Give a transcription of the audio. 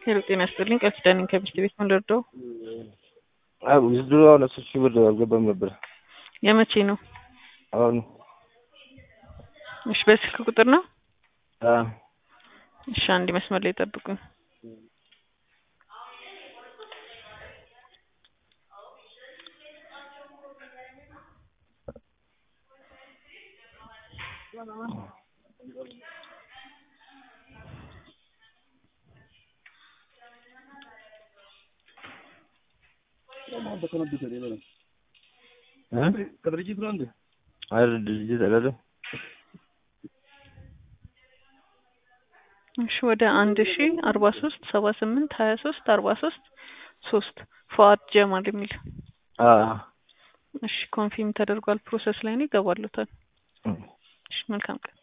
ሄሎ ጤና ይስጥልኝ። ቃል ኪዳን ነኝ ከሚስት ቤት መንደርደው። አዎ የድሮ አሁን አስር ሺህ ብር አልገባም ነበር። የመቼ ነው? አሁን እሺ በስልክ ቁጥር ነው? አዎ እሺ አንድ መስመር ላይ ጠብቁኝ። ከድርጅት ነው እንዴ? አይ ድርጅት አይደለም። እሺ ወደ አንድ ሺ አርባ ሶስት ሰባ ስምንት ሀያ ሶስት አርባ ሶስት ሶስት ፉአድ ጀማል የሚል አዎ እሺ ኮንፊርም ተደርጓል። ፕሮሰስ ላይ ነው ይገባሉታል። እሺ መልካም ቀን